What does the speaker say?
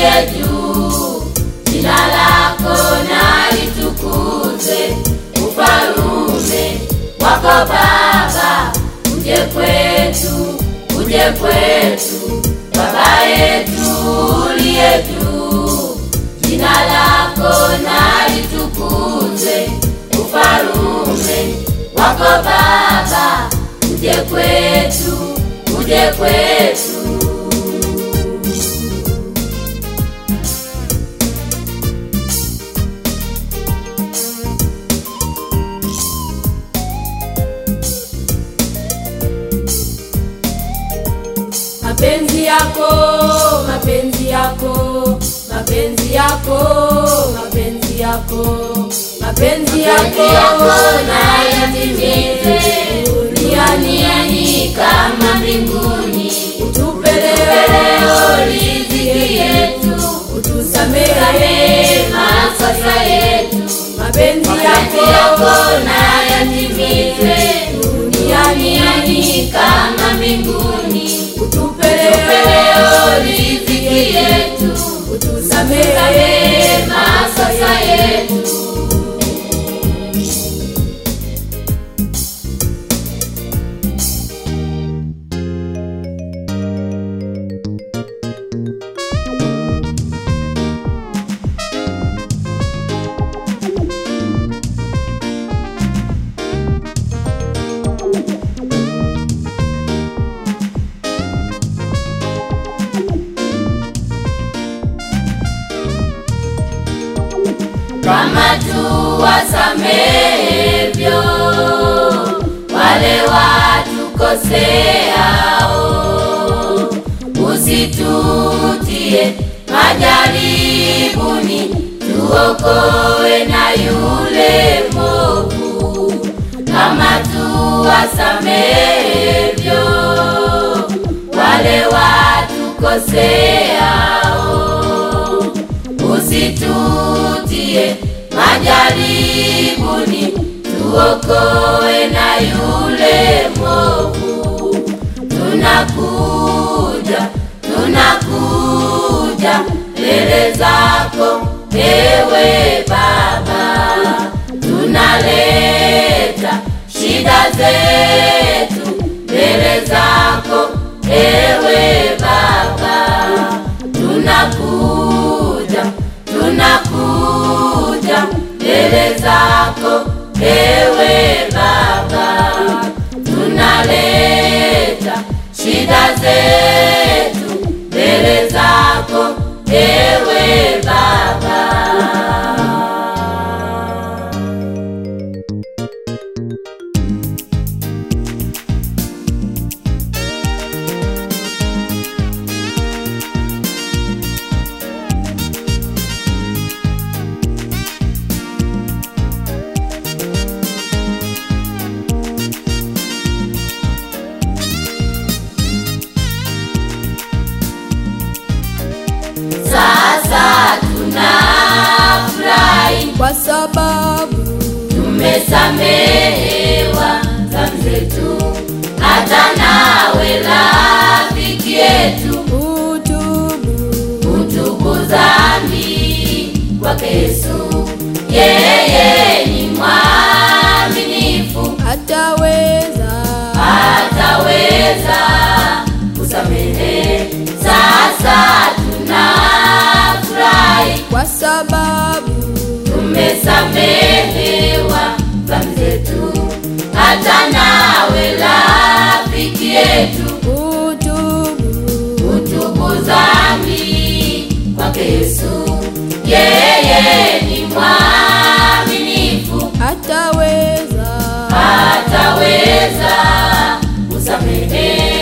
uliye juu, jina lako na litukuzwe, ufalume wako Baba, uje kwetu, uje kwetu, Baba yetu uliye juu, jina lako na litukuzwe, ufalume wako Baba, uje kwetu, uje kwetu. mapenzi yako mapenzi yako mapenzi yako mapenzi yako mapenzi yako na yatimize duniani kama mbinguni, utupe leo leo riziki yetu, utusamehe makosa yetu, mapenzi mapenzi yako yako na yatimize duniani kama mbinguni, utupe leo leo riziki yetu, utusamehe makosa yetu. kama tu wasamehevyo wale watukoseao, usitutie majaribuni, tuokoe na yule mwovu. Kama tu wasamehevyo wale watukoseao usitutie majaribuni, tuokoe na yule mwovu. Tunakuja, tunakuja mbele zako ewe Baba, tunaleta shida zetu mbele zako ewe Baba, tunakuja tunakuja mbele zako ewe Baba, tunaleta shida zetu mbele zako ewe Baba. Sasa tunafurahi kwa sababu tumesamehewa dhambi zetu, hata nawe rafiki yetu utubu utubu dhambi kwake Yesu, yeye ni mwaminifu, ataweza ataweza kusamehe. Sasa tunafurahi kwa sababu tumesamehewa dhambi zetu, hata nawe rafiki yetu utubu utubu dhambi kwake Yesu, yeye ni mwaminifu, ataweza ataweza kusamehe.